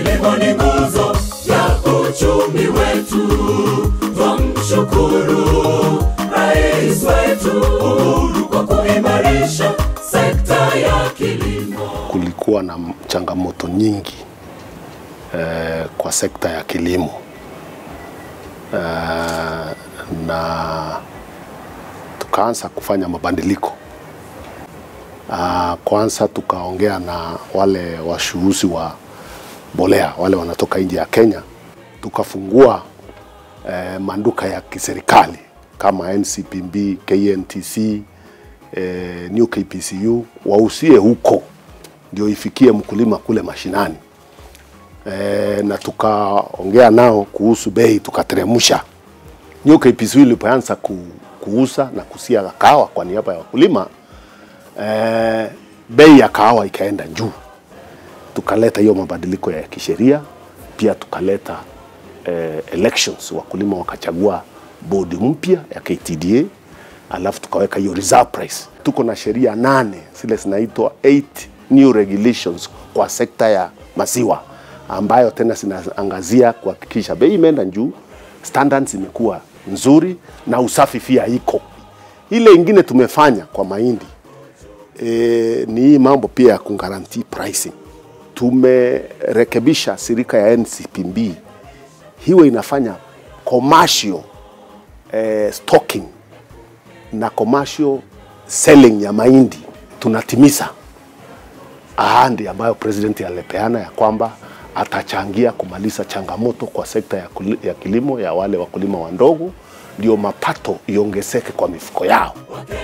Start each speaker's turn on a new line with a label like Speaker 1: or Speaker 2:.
Speaker 1: Kilimo ni nguzo ya uchumi wetu, twamshukuru rais wetu Uhuru kwa kuimarisha sekta ya kilimo.
Speaker 2: kulikuwa na changamoto nyingi eh, kwa sekta ya kilimo eh, na tukaanza kufanya mabadiliko. Ah, kwanza tukaongea na wale washuhusi wa mbolea wale wanatoka nje ya Kenya, tukafungua eh, manduka ya kiserikali kama NCPB, KNTC, eh, New KPCU wausie huko ndio ifikie mkulima kule mashinani e, na tukaongea nao kuhusu bei tukateremsha. New KPCU ilipoanza ku, kuuza na kusia kahawa kwa niaba ya wakulima e, bei ya kahawa ikaenda juu. Tukaleta hiyo mabadiliko ya kisheria, pia tukaleta eh, elections, wakulima wakachagua bodi mpya ya KTDA, alafu tukaweka hiyo reserve price. Tuko na sheria nane zile zinaitwa eight new regulations kwa sekta ya maziwa ambayo tena zinaangazia kuhakikisha bei imeenda juu, standards imekuwa nzuri na usafi pia iko. Ile ingine tumefanya kwa mahindi e, ni hii mambo pia ya kugarantii pricing. Tumerekebisha shirika ya NCPB hiwe inafanya commercial eh, stocking na commercial selling ya mahindi, tunatimiza ahadi ambayo president alipeana ya kwamba atachangia kumaliza changamoto kwa sekta ya, kuli, ya kilimo ya wale wakulima wadogo, ndio mapato iongezeke kwa mifuko yao.
Speaker 1: Wakenya